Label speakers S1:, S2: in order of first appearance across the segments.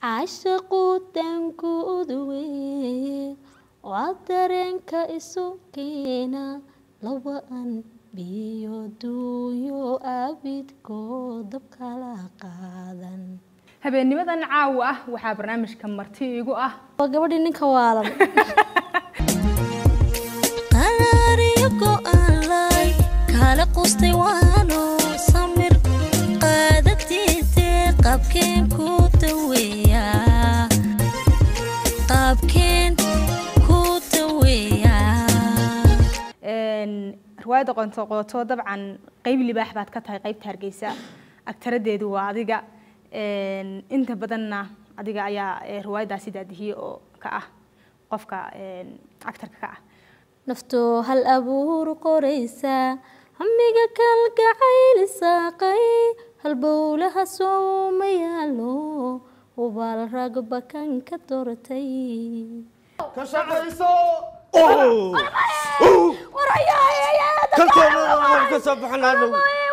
S1: caashaqu danku uduweye waa dareenka isu keena laba an biyo duunyo abidkoo dabkala qaadan
S2: habeennimadan caawa ah waxaa barnaamijka marti igu ah
S1: waa gabadhii ninka waalan
S3: qaraariyo go'aanlay kala qustay waano samir qaadatiite qaabkeen ku daweeyaa qaabkeen ku daweeyaa
S2: riwaayadda qonto qooto dabcan qeyb libaax baad ka tahay qeybta hargeysa agtaradeedu waa adiga inta badanna adiga ayaa riwaayaddaasi daadihiye oo ka ah qofka actarka ka ah
S1: naftoo hal abuur qoraysa hamiga kalgacayl saaqay halbowlaha sooma yaalo ubaal ragba kan ka doortay
S4: ka shaqayso kalkeena ka soo baxanaano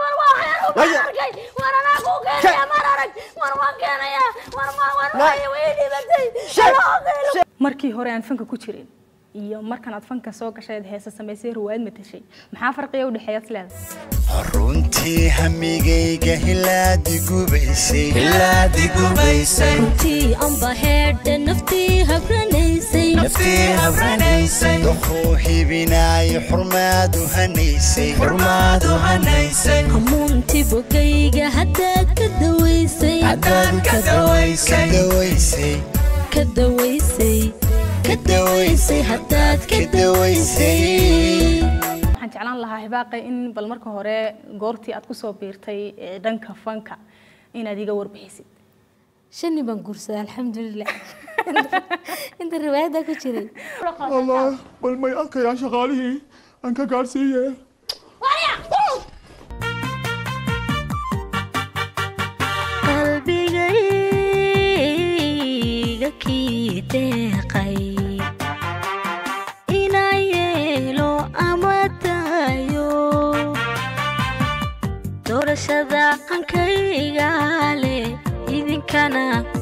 S2: markii hore aan fanka ku jirin iyo markan aad fanka soo gashayd heesa samaysay riwaayad matashay maxaa farqiya udhexeeya is leedahay
S5: runtii hamigayga hilaadi gubaysay
S3: runtii amba heedhe naftii habranaysay
S5: naftii habranaysay doquu hibinaayo xurmaadu hanaysay
S3: hamuunti bogayga haddaad ka dawaysay
S5: ka dawaysay
S3: ka dawaysay ka dawaysay haddaad ka dawaysay
S2: waxaan jeclaan lahaa hibaaqe in bal marka hore goortii aad kusoo biirtay ee dhanka fanka inaad iga warbixisid
S1: shani baan guursaday alxamdulilah inta riwaayadda ku jiray
S4: allah bal may arkayaan shaqaalihii aan ka gaadhsiiye
S3: qalbigayga kii deeqay inaa yeelo ama daayo doorashada qankayga leh idinkana